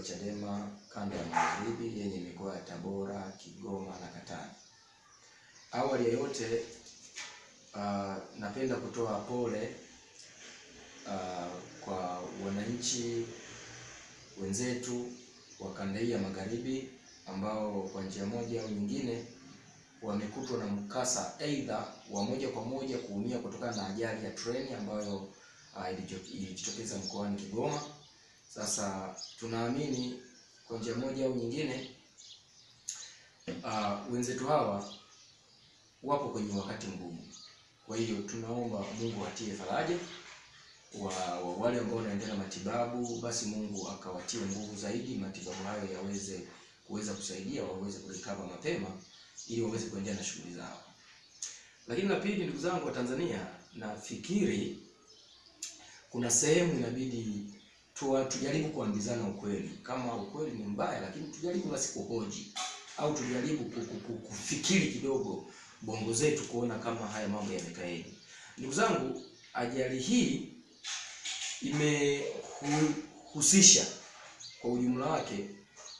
Chadema kanda ya Magharibi yenye mikoa ya Tabora, Kigoma na Katavi. Awali ya yote uh, napenda kutoa pole uh, kwa wananchi wenzetu wa kanda hii ya Magharibi ambao kwa njia moja au nyingine wamekutwa na mkasa aidha wa moja kwa moja kuumia kutokana na ajali ya treni ambayo uh, ilijitokeza mkoani Kigoma. Sasa tunaamini kwa njia moja au nyingine uh, wenzetu hawa wapo kwenye wakati mgumu. Kwa hiyo tunaomba Mungu atie faraja wa, wa wale ambao wanaendelea matibabu, basi Mungu akawatie nguvu zaidi, matibabu hayo yaweze kuweza kusaidia waweze kurecover mapema ili waweze kuendelea na shughuli zao. Lakini la pili, ndugu zangu wa Tanzania, nafikiri kuna sehemu inabidi tu, tujaribu kuambizana ukweli. Kama ukweli ni mbaya, lakini tujaribu basi kuhoji au tujaribu kufikiri kidogo bongo zetu kuona kama haya mambo yamekaeje. Ndugu zangu, ajali hii imehusisha kwa ujumla wake,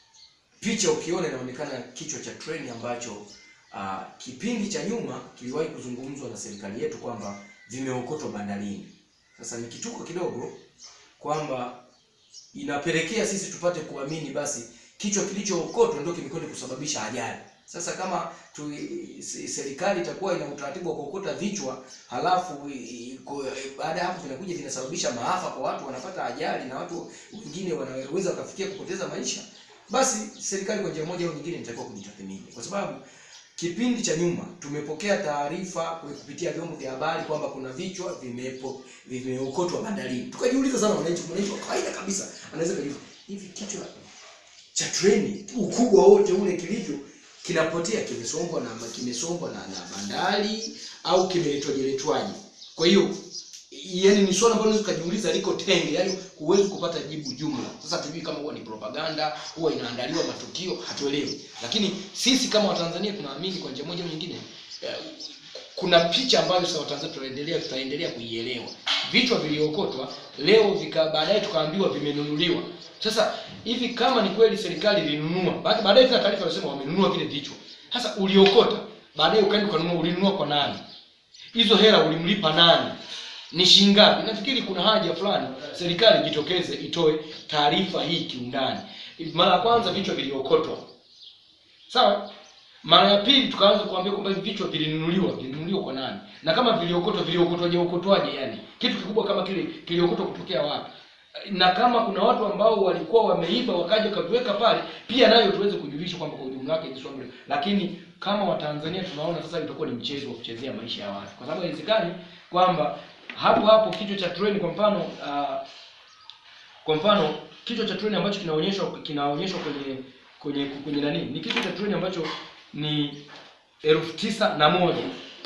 picha ukiona inaonekana kichwa cha treni ambacho uh, kipindi cha nyuma kiliwahi kuzungumzwa na serikali yetu kwamba vimeokotwa bandarini. Sasa ni kituko kidogo kwamba inapelekea sisi tupate kuamini basi kichwa kilichookotwa ndio kimekwenda kusababisha ajali. Sasa kama tu, serikali itakuwa ina utaratibu wa kuokota vichwa halafu baada ya hapo vinakuja vinasababisha maafa kwa watu, wanapata ajali na watu wengine wanaweza wakafikia kupoteza maisha, basi serikali kwa njia moja au nyingine inatakiwa kujitathmini, kwa sababu kipindi cha nyuma tumepokea taarifa kupitia vyombo vya habari kwamba kuna vichwa vimepo vimeokotwa bandarini. Tukajiuliza sana, wananchi, mwananchi wa kawaida kabisa anaweza kujiuliza hivi kichwa cha treni ukubwa wote ule kilivyo kinapotea kimesombwa na kimesombwa na, na bandari au kimeletwaje? Kwa hiyo yani ni swala ambalo unaweza kujiuliza liko tenge, yani huwezi kupata jibu jumla. Sasa tujui kama huwa ni propaganda, huwa inaandaliwa matukio, hatuelewi. Lakini sisi kama Watanzania tunaamini kwa njia moja au nyingine eh, kuna picha ambayo sasa Watanzania tutaendelea tutaendelea kuielewa. Vichwa viliokotwa leo vika baadaye tukaambiwa vimenunuliwa. Sasa hivi kama ni kweli serikali ilinunua, baadaye tuna taarifa inasema wamenunua vile vichwa. Sasa uliokota, baadaye ukaenda ukanunua, ulinunua kwa nani? Hizo hela ulimlipa nani? Ni shilingi ngapi? Nafikiri kuna haja fulani serikali ijitokeze itoe taarifa hii kiundani. Mara ya kwanza vichwa viliokotwa. Sawa? Mara ya pili tukaanza kuambia kwamba hivi vichwa vilinunuliwa, vilinunuliwa kwa nani? Na kama viliokotwa, viliokotwaje okotwaje yani? Kitu kikubwa kama kile kiliokotwa kutokea wapi? na kama kuna watu ambao walikuwa wameiba wakaja kaviweka pale, pia nayo tuweze kujulishwa kwamba kwa ujumla wake ni swala. Lakini kama Watanzania tunaona sasa itakuwa ni mchezo wa kuchezea maisha ya watu, kwa sababu haiwezekani kwamba hapo hapo kichwa cha treni kwa mfano uh, kwa mfano kichwa cha treni ambacho kinaonyeshwa kinaonyeshwa kwenye kwenye kwenye nani, ni kichwa cha treni ambacho ni elfu tisa na moja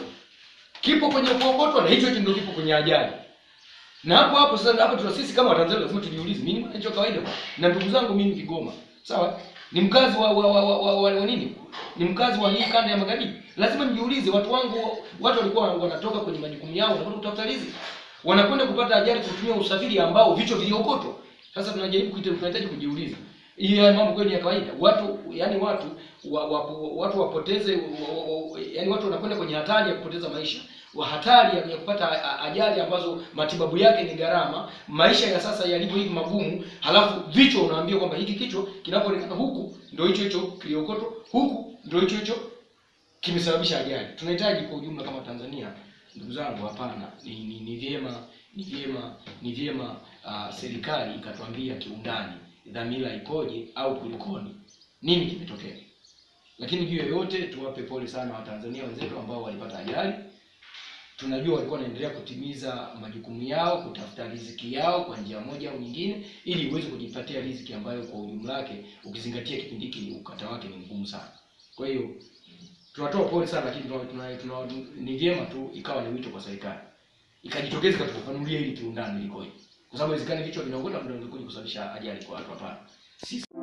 kipo kwenye kuokotwa, na hicho hicho ndio kipo kwenye ajali na hapo hapo sasa, hapo tuna sisi kama Watanzania lazima tujiulize, mimi ni mwananchi wa kawaida na ndugu zangu, mimi Kigoma, sawa, ni mkazi wa wa, wa, wa, wa, wa, wa nini, ni mkazi wa hii kanda ya magharibi. Lazima nijiulize, watu wangu, watu walikuwa wanatoka kwenye majukumu yao, wanakwenda kutafuta riziki, wanakwenda kupata ajali kutumia usafiri ambao vichwa viliokotwa. Sasa tunajaribu kuita, tunahitaji kujiuliza, hii mambo kweli ya kawaida? Watu yani watu wa, wa, watu wapoteze wa, wa, yani watu wanakwenda kwenye hatari ya kupoteza maisha wa hatari ya kupata ajali ambazo matibabu yake ni gharama, maisha ya sasa yalivyo hivi magumu, halafu vichwa unaambia kwamba hiki kichwa kinapoonekana huku ndio hicho hicho kiliokoto, huku ndio hicho hicho kimesababisha ajali. Tunahitaji kwa ujumla kama Tanzania, ndugu zangu, hapana, ni, ni, ni vyema ni vyema ni vyema uh, serikali ikatuambia kiundani dhamira ikoje au kulikoni, nini kimetokea. Lakini juu ya yote tuwape pole sana Watanzania wenzetu ambao walipata ajali tunajua walikuwa wanaendelea kutimiza majukumu yao, kutafuta riziki yao kwa njia moja au nyingine, ili uweze kujipatia riziki ambayo kwa ujumla wake, ukizingatia kipindi hiki ukata wake ni mgumu sana. Kwa hiyo tunatoa pole sana, lakini tuna, tuna, tuna, ni vyema tu ikawa ni wito kwa serikali ikajitokeza ikatufafanulia ili kiundani ilikoje, kwa sababu inawezekana vichwa vinaokota ndio vinakuja kusababisha ajali kwa watu. Hapana, sisi